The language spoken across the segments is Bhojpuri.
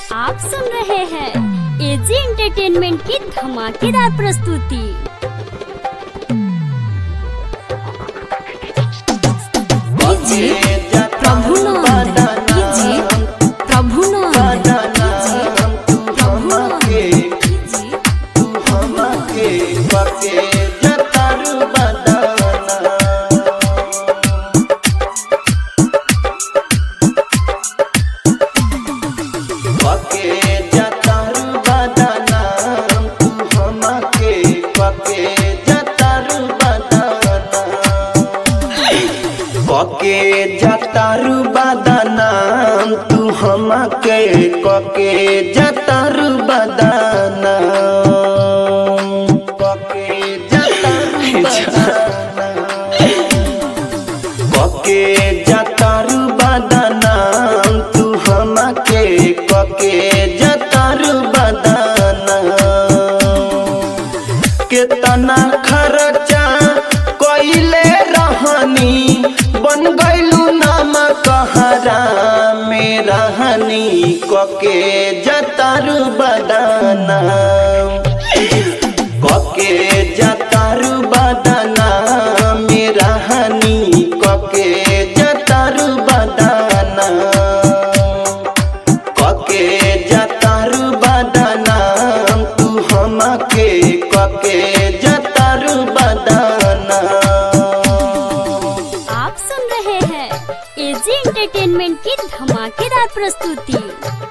आप सुन रहे हैं एजी एंटरटेनमेंट की धमाकेदार प्रस्तुति DJ Prabhunand DJ Prabhunand DJ Prabhunand DJ कके जतारू बदनाम तू हमके कके जतारू बदनाम कके जतारू बदनाम कके जतारू बदनाम तू हमके कके जतारू बदनाम केतना खर्चा कइले रहनी बन गइलू नाम कहरा में रहनी कके जतारू बदाना कके जतारू बदाना में रहनी कके जतारू बदाना कके जतारू बदनाम तू हमके कके जतारू बदनाम आप सुन रहे हैं एजी एंटरटेनमेंट की धमाकेदार प्रस्तुति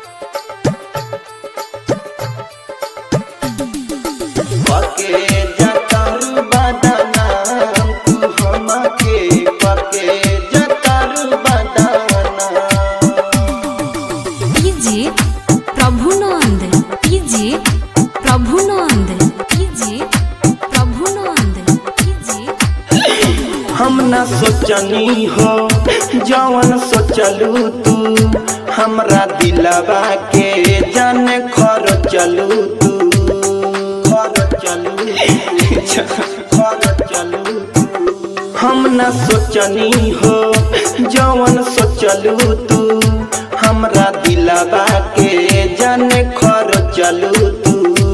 कके जतारू बदनाम तू हमके कके जतारू बदनाम DJ Prabhunand DJ Prabhunand DJ Prabhunand DJ हम न सोचनी हो जवन सोचलू तू हमरा दिलवा के जान खर चलू तू खर चलू खर चलू हम न सोचनी हो जवन सोचलू तू हमरा दिलवा के जान खर चलू तू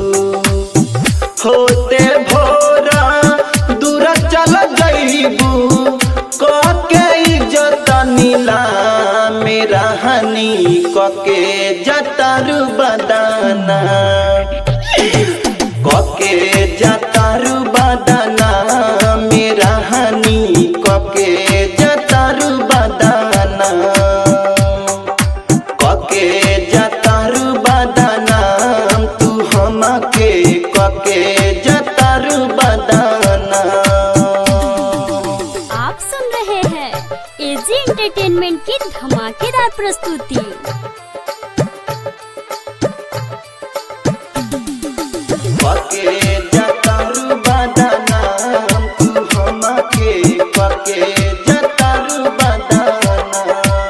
होते भोरा दूर चल जइबू कके इज्जत नीला मेरा हनी कके जतारू बदाना कके जतारू बदाना मेरा हनी कके जतारू बदाना कके जतारू बदनाम तू हमके कके जतारू बदनाम आप सुन रहे हैं एजी एंटरटेनमेंट की धमाकेदार प्रस्तुति कके जतारू बदनाम तू हमके कके जतारू बदनाम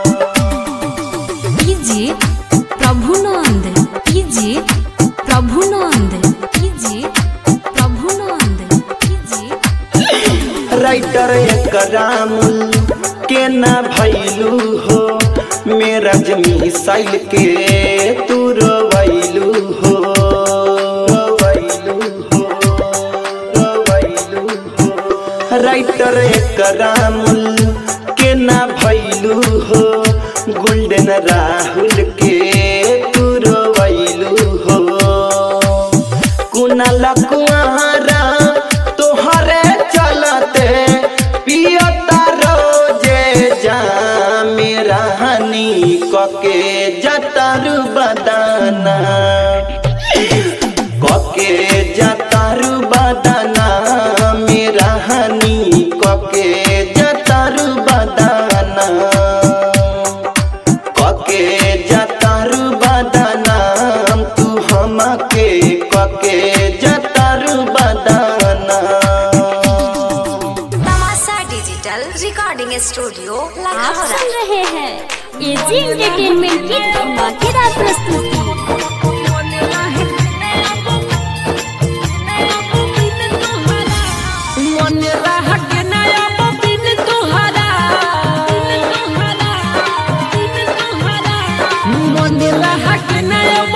DJ Prabhunand DJ Prabhunand DJ Prabhunand DJ writer Karamul के ना भैलू हो मेरा जमी साइल के तू रोवैलू हो रोवैलू हो रोवैलू हो राइटर करामुल के ना भैलू हो गोल्डन राहुल के तू रोवैलू हो कुनाला कुआरा तोहरे चलते पियता रोजे जा मेरा हनी कके जतारू बदाना कके जतारू बदाना मेरा हनी कके जतारू बदाना कके जतारू बदनाम तू हमके कके जतारू बदनाम तमाशा डिजिटल रिकॉर्डिंग स्टूडियो आप लाहौर सुन रहे हैं एजी एंटरटेनमेंट की धमाकेदार प्रस्तुति मन रह के नया बिन तुहरा मन रह के नया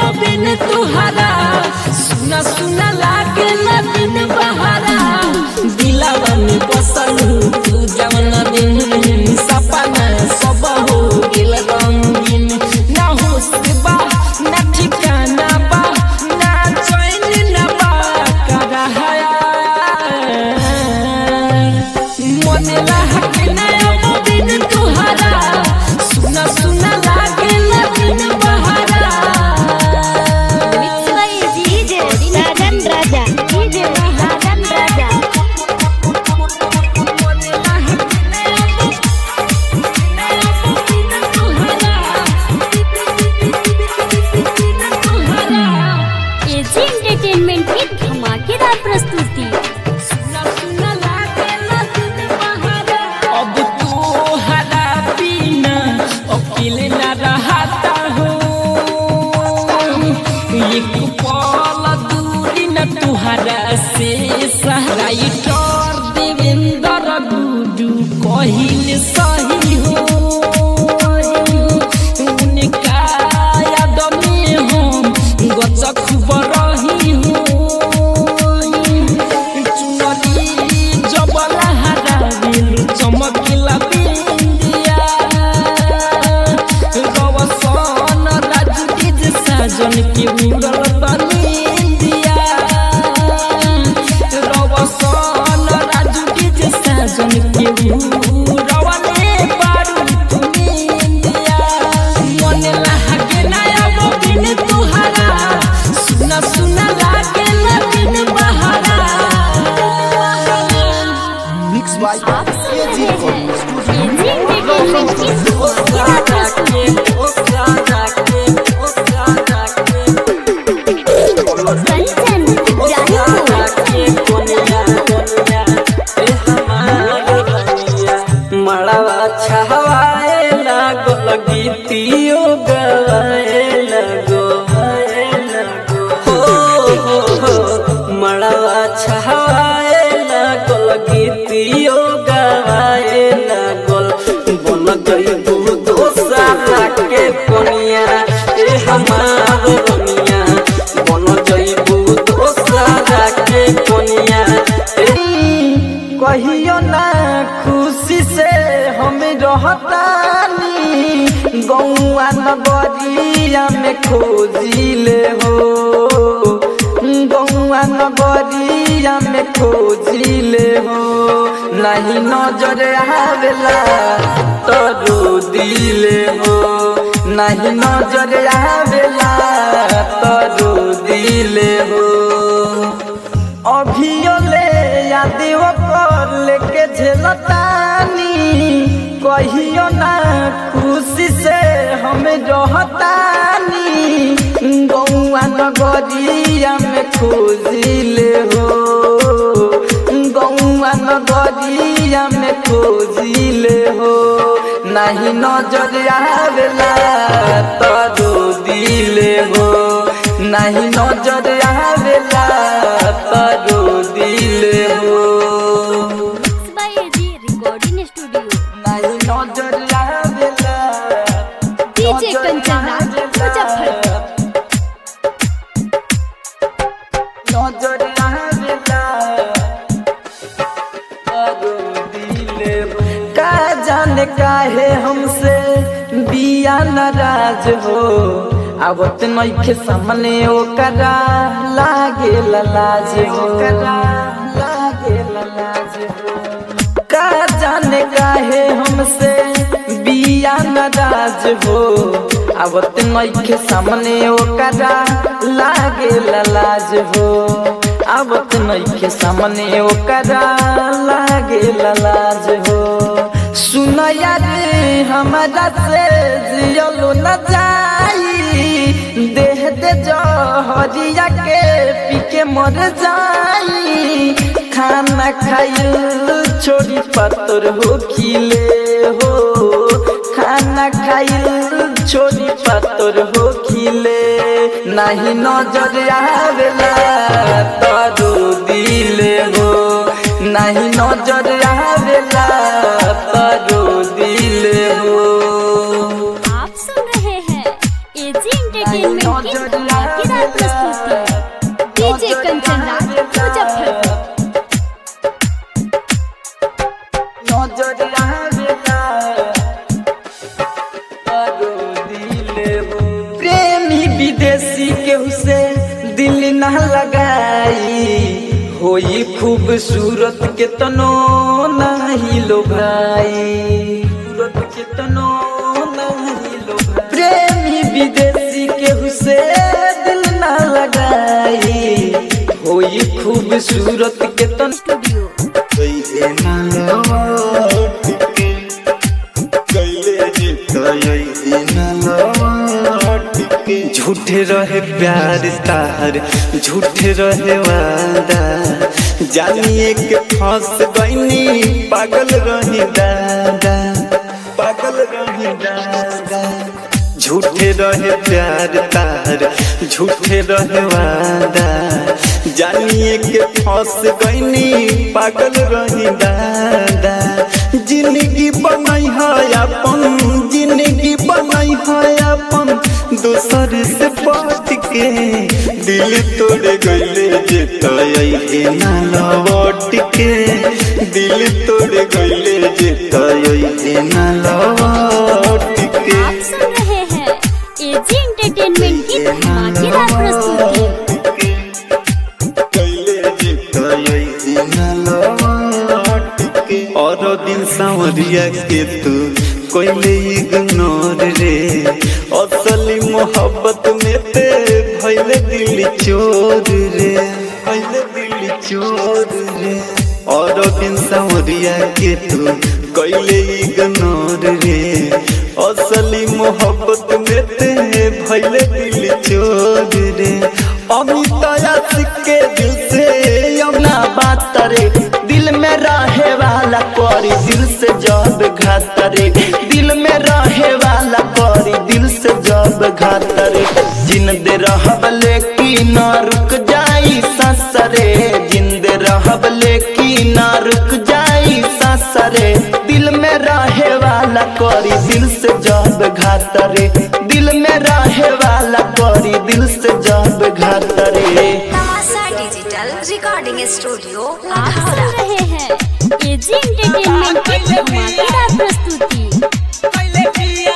अकेले न रहता हूँ एक पल दूरी न तुहरा से सहराई टोर देवेंद्र गुडू कहिल सही हो उनका याद में हम गचक बरही हूँ चुनरी जबला हराबिल चमकिला बिंदिया रवसन राजू के जे साजन के उड़ल बनिंदिया रवसन राजू के जे साजन के उड़वले बारू तुमिंदिया मन लागे ना अब बिन तुहरा सुना सुना लागे ना बिन बहारा मिक्स बाय आप सुन एजी रहे हैं रिकॉर्डिंग एजी एंटरटेनमेंट की धमाकेदार प्रस्तुति कंचन मड़वा छहवाए लागल गीतियो गवाए लगो हो हो हो मड़वा छहवाए लागल गीतियो गवाए लगल बन गई दू दोसारा के कोनिया ए हमार रनिया बन गई दू दोसारा के कोनिया कहियो ना खुशी से हम रहतानी गौआ नगरिया में खोजिले हो गौआ नगरिया में खोजिले हो नहीं नजर आवेला तो रो दिले हो नहीं नजर आवेला तो रो दिले हो अभियो ले यादियो कर लेके झेलतानी कहियो ना खुशी से हम रहतानी गौआ नगरिया में खोजिले हो गौआ नगरिया में खोजिले हो नहीं नजर आवेला तो दिले हो नहीं नजर आवेला तो दिले हो बाय एजी रिकॉर्डिंग स्टूडियो नहीं नजर आवेला डीजे कंचन राज मुजफ्फरपुर नजर आवेला तो दिले हो का जाने काहे हमसे बिया नाराज हो आवत नइखे सामने ओकरा लागे लाज हो लागे लाज हो का जाने काहे हमसे बिया नाराज हो आवत नइखे सामने ओकरा लागे लाज हो आवत नइखे सामने ओकरा लागे लाज हो सुनया रे हमारा से जियलो न जाई देह दे जहरिया के पी के मर जाई खाना खाइल छोड़ी पत्थर हो खिले हो खाना खाइल छोड़ी पत्थर हो खिले नहीं नजर आवेला तो दिले हो नहीं नजर आवेला तो दिले हो आप सुन रहे हैं एजी एंटरटेनमेंट की धमाकेदार प्रस्तुति डीजे कंचन राज मुजफ्फरपुर नजर आवेला तो दिले हो प्रेमी विदेशी केहू से दिल न लगाई होई खूबसूरत के तनो नहीं लो भाई सूरत के तनो नहीं लो भाई प्रेमी विदेशी केहू से दिल न लगाई होई खूबसूरत के तनो स्टूडियो झूठे रहे प्यार तार झूठे रहे वादा जानिए के फंस गईनी पागल रही दादा पागल रही दादा रहे प्यार तार झूठे रहे वादा जानिए के फंस गईनी पागल रही दादा जिंदगी बनई है अपन जिंदगी बनई है अपन दोसर से बात के दिल तोड़ गईले जे तय ना लौट के दिल तोड़ गईले जे तय ना लौट के आप सुन रहे हैं एजी एंटरटेनमेंट की धमाकेदार प्रस्तुति और दिन सांवरिया के तू कोइले इग्नोर रे असली मोहब्बत में ते भइले दिल चोर रे भइले दिल चोर रे और दिन सांवरिया के तू कोइले इग्नोर रे असली मोहब्बत में ते भइले दिल चोर रे अमित आशिक के दिल से ना बात रे दिल में रहे वाला करी दिल से जब घात रे दिल में रहे वाला करी दिल से जब घात रे जिंदे रहब लेकिन ना रुक जाई ससरे जिंदे रहब लेकिन ना रुक जाई ससरे दिल में रहे वाला करी दिल से जब घात रे दिल में रहे वाला करी दिल से जब घात रे तमाशा डिजिटल रिकॉर्डिंग स्टूडियो आप सुन रहे हैं एजी एंटरटेनमेंट की धमाकेदार प्रस्तुति पहले पिया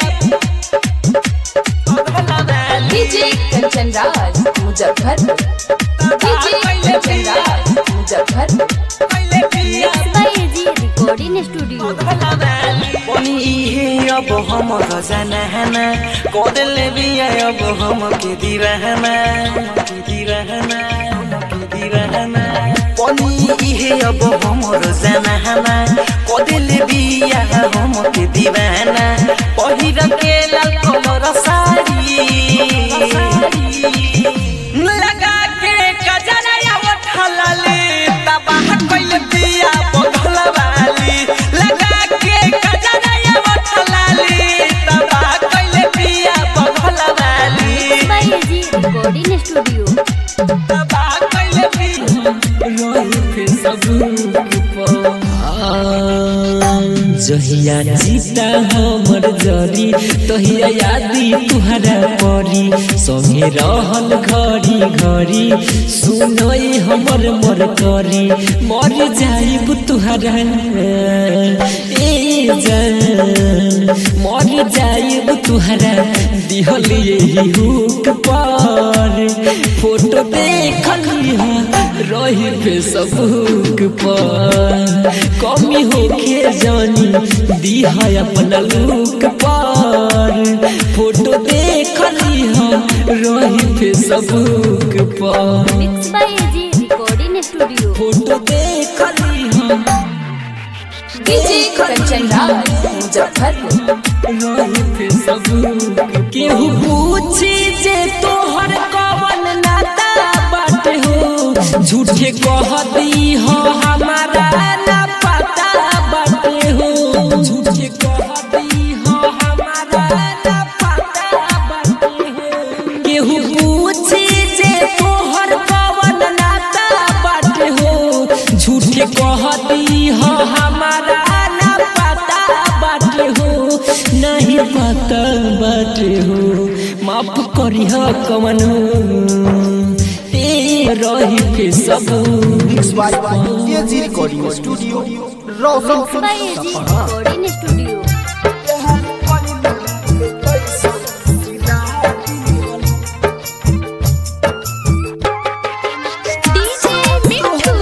डीजे कंचन राज मुजफ्फरपुर डीजे कंचन राज मुजफ्फरपुर पहले पिया बाय एजी रिकॉर्डिंग स्टूडियो पनि इहे अब हम गजनहना कोदल भी अब हम के दिरहना के दिरहना के दिरहना पनि इहे अब हमर जनहना कोदल भी हम के दीवाना पहिर के लाल कमर साड़ी लगा के कजरा उठलली तबाह कइल दिया बगल वाली लगा के कजरा उठलली तबाह कइल दिया बगल वाली बाय एजी रिकॉर्डिंग स्टूडियो तबाह कइल दिया जहिया जीता हमर जरी तहिया यादी तुहरा परी संगे रहल घड़ी घड़ी सुनई हमर मर करी मर जाइब तुहरा ए जान मर जाइब तुहरा दिहल यही हुक पर फोटो देखली रही फेसबुक पर कमी होके जानी दिहा अपना लुक पर फोटो देखली हम रही फेसबुक पर mix by AG recording studio photo देखली हम डीजे कंचन राज मुजफ्फरपुर रही फेसबुक केहू पूछी जे तोहर कवन नाता बाटे हो झूठे कह दी हो हमारा ना पता बाटे हो झूठे कह दी हो हमारा ना पता बाटे हो केहू पूछी जे तोहर कवन नाता बाटे हो झूठे कह दी हो हमारा ना पता बाटे हो नहीं पता बाटे हो माफ करी हो कवन ए रही के सब AG recording studio Roshan mix by AG recording studio DJ Mithu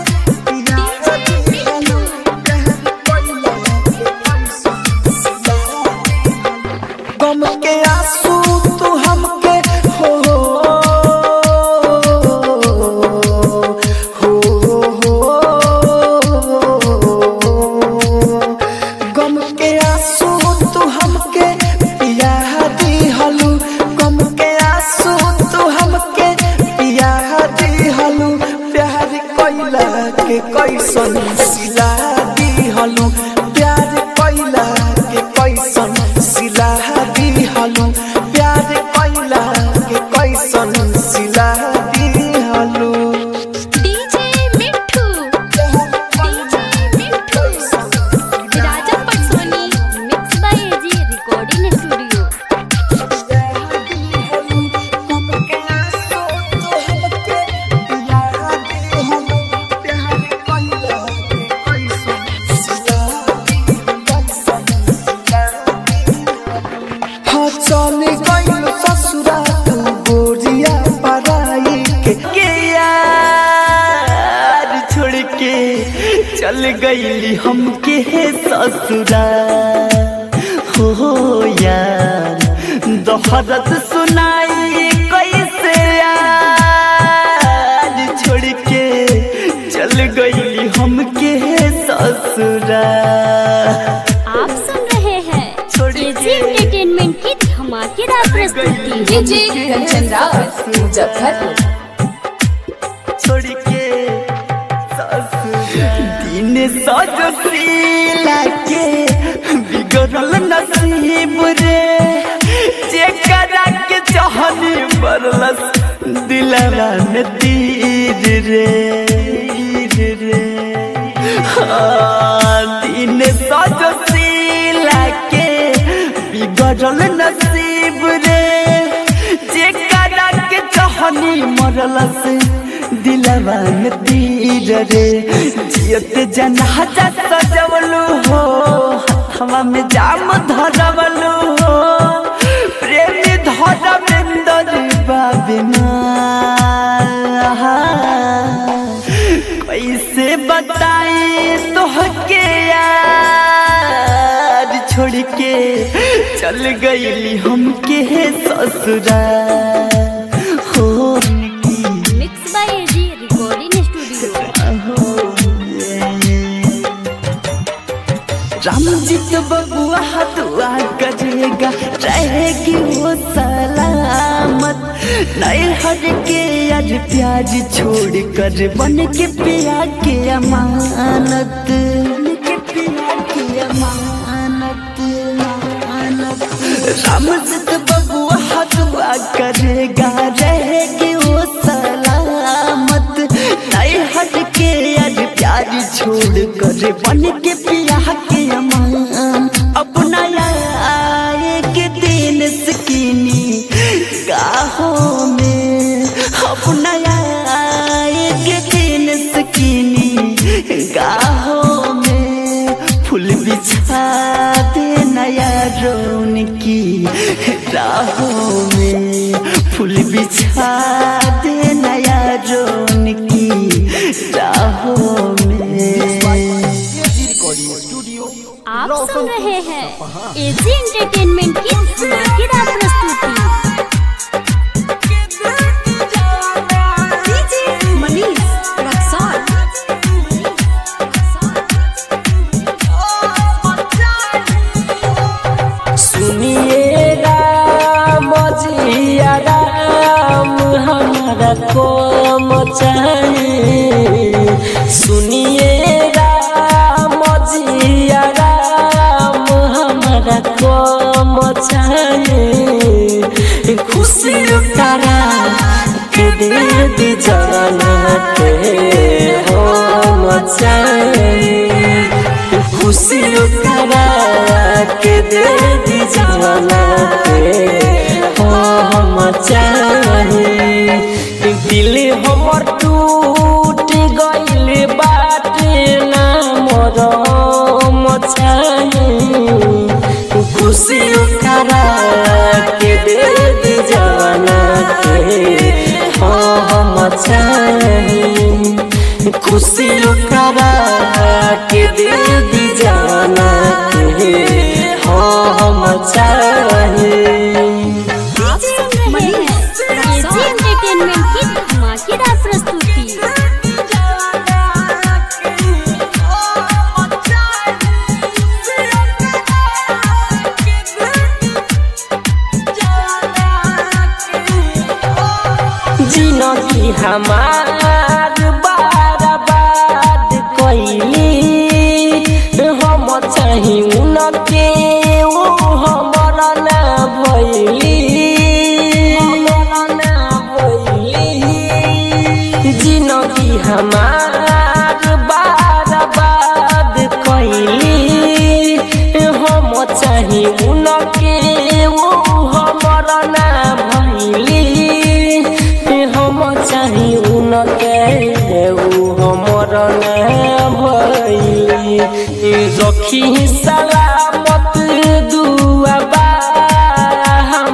गम के आंसू तू हमके हो हो हो गम के आंसू तू हमके पिया दी हलू गम के आंसू तू हमके पिया दी हलू प्यार कोइला के कैसन सिला दी हलू प्यार कोइला के कैसन सिला दी हलू चल गइल ससुरा तू गोरिया पराई के के यार छोड़ के चल गइली हमके ससुरा हो यार दोहरत सुनाई कैसे यार छोड़ के चल गइली हमके ससुरा आप सुन रहे हैं एजी एंटरटेनमेंट की धमाकेदार प्रस्तुति डीजे कंचन राज मुजफ्फरपुर छोड़ के ससुरा दिन सजो सीला के बिगड़ल नसीब रे जेकरा के चाहनी बरलस दिलवा में तीर रे तीर रे हाँ, दिन सजो सीला के बिगड़ल नसीब रे जेकरा के चाहनी मरलस दिलवा में तीर रे जियत जनाजा सजवलू हो हवा में जाम धरवलू हो प्रेमी धरमेंदर बाबिना कैसे बताई तोहके यार छोड़ के चल गईली हमके ससुरा हो mix by AG recording studio Ramjit बबुआ दुआ करेगा रहेगी वो सलामत नए हर के आज प्याज छोड़ कर बन के पिया के अमानत बन के पिया के अमानत अमानत रामजीत बबुआ दुआ करेगा रहेगी वो सलामत नए हट के आज प्यार छोड़ कर बन के पिया के अमान अपना आए के दिन सकीनी गाहों में अपना आए के दिन सकीनी गाहों में फूल बिछा दे नया रोन की राहों में फूल बिछा दे नया रोन की राहों में आप सुन रहे हैं एजी एंटरटेनमेंट की धमाकेदार प्रस्तुति डीजे मनीष रक्सौल सुनिए राम जिया राम हमारा को मचाए सुनिए राम जिया राम हमारा को मचाए खुशी करा के दे दी जाना के हो मचाए खुशी करा के दे दी जाना के हो हम चाहे दिल हमर टूट गइल बाटे ना मोर मचाहे खुशी करा के दे दी जाना के हो हम चाहे खुशी करा के दे दी जाना के हो हम चाहे आप सुन रहे हैं एजी एंटरटेनमेंट की धमाकेदार प्रस्तुति जिनगी हमार बर्बाद कैली हम चाही उनके ओ हमर ना भैली जिनगी हमार बर्बाद कैली हम चाही उनके ओ हमर ना भैली हम चाही उनके ऊ हमर ना भैली रखी सलामत दुआबा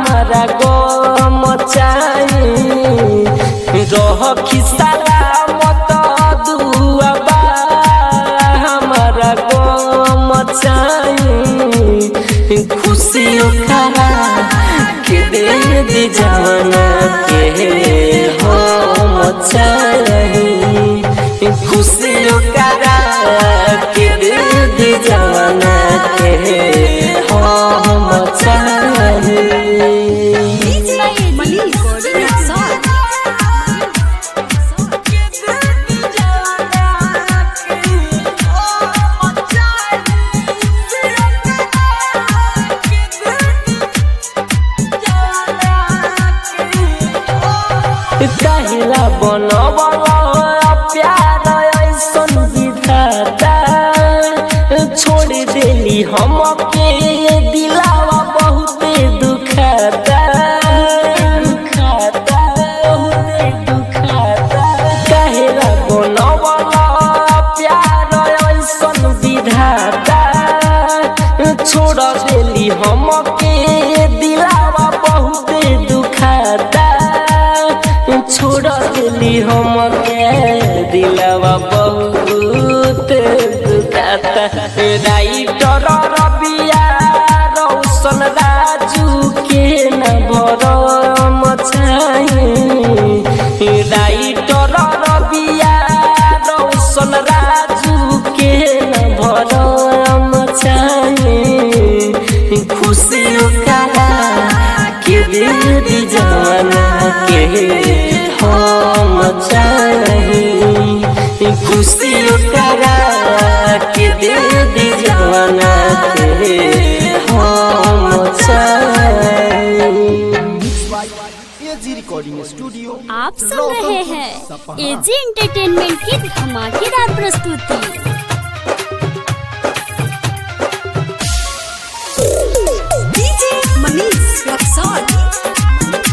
खुशियों करा के दे दी जवाना के हो मचाही खुशियों करा के दे दी जवाना के हो मचाही मनीष रक्सौल काहिला बनवला प्यार ऐसन विधाता छोड़ देली हमके दिलावा बहुते दुखाता दुखाता बहुते दुखाता काहिला बनवला प्यार ऐसन विधाता छोड़ देली हमके दिलावा बहुते दुखाता छोड़ दिली हमके दिलवा बहुत दुखाता राइटर रबिया रौशन राजू के न भरम चाही राइटर रबिया रौशन राजू के न भरम चाही खुशियों करा के दे जाना के हम चाही खुशियों करा के दे दी जाना के हम चाही एजी रिकॉर्डिंग स्टूडियो आप सुन रहे हैं एजी एंटरटेनमेंट की धमाकेदार प्रस्तुति डीजे मनीष रक्सौल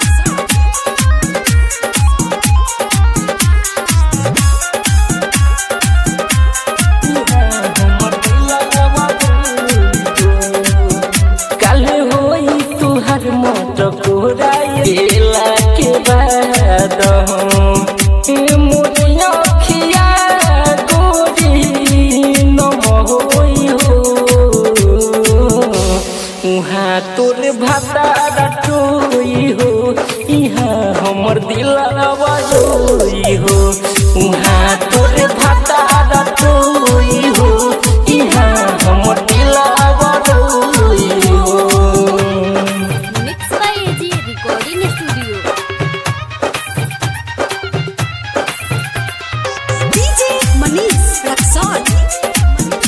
कल होई तुहर मोट कोराइला के बाद मोरिया खिया गोरी न होई हो उहाँ तोर भाता रटोई हो इहाँ हमर दिलवा रोई हो उहाँ तोर भाता रटोई हो इहाँ हमर दिलवा रोई हो mix by AG recording studio DJ Manish Raxaul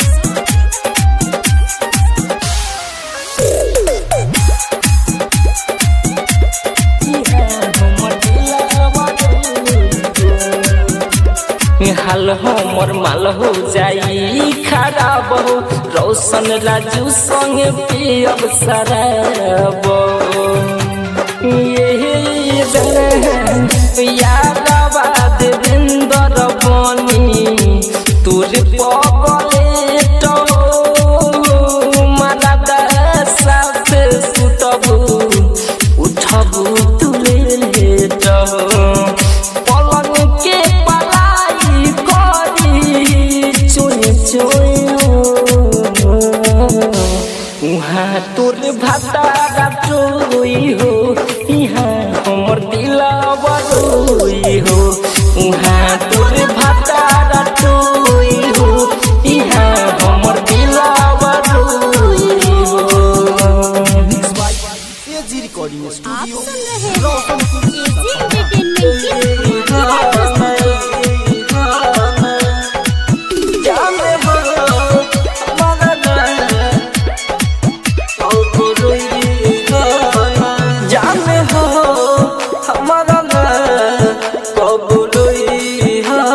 हाल हमर माल हो जाई खराब हो रोशन राजू संग पियब शराब ये दरहन यादवा देवेंद्र बनी तोर पगले तो माला साथ सुतबू उठबू तुले लेटबू पलंग के पलाई करी चुन उहाँ तोर भाता टोई हो इहाँ हमर दिलवा रोई हो उहाँ तोर भाता टोई हो इहाँ हमर दिलवा रोई हो एजी रिकॉर्डिंग आप स्टूडियो सुन रहे हैं एजी एंटरटेनमेंट की धमाकेदार प्रस्तुति जाने हो हमारा कबुलई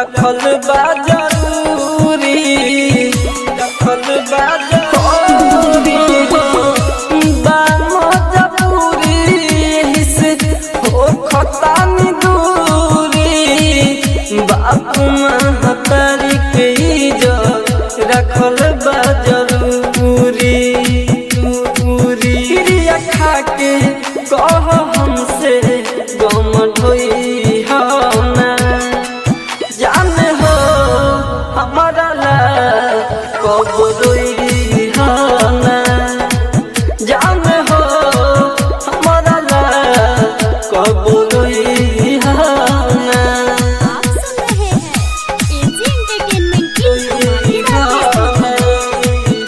रखल बा जरूरी रखल बा जरूरी बा मजबूरी एही से हो खतानी दूरी बाप महतारी के इज्जत रखल बा जरूरी दूरी क्रिया खा के कह हमसे गम ढोई ना जाने हो हमारा ला कब रोई ना जाने हो हमारा ला कब रोई ना आप सुन रहे हैं एजी एंटरटेनमेंट की धमाकेदार प्रस्तुति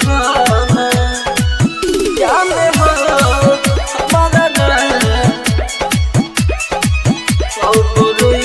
जाने हो हमारा ला कब रोई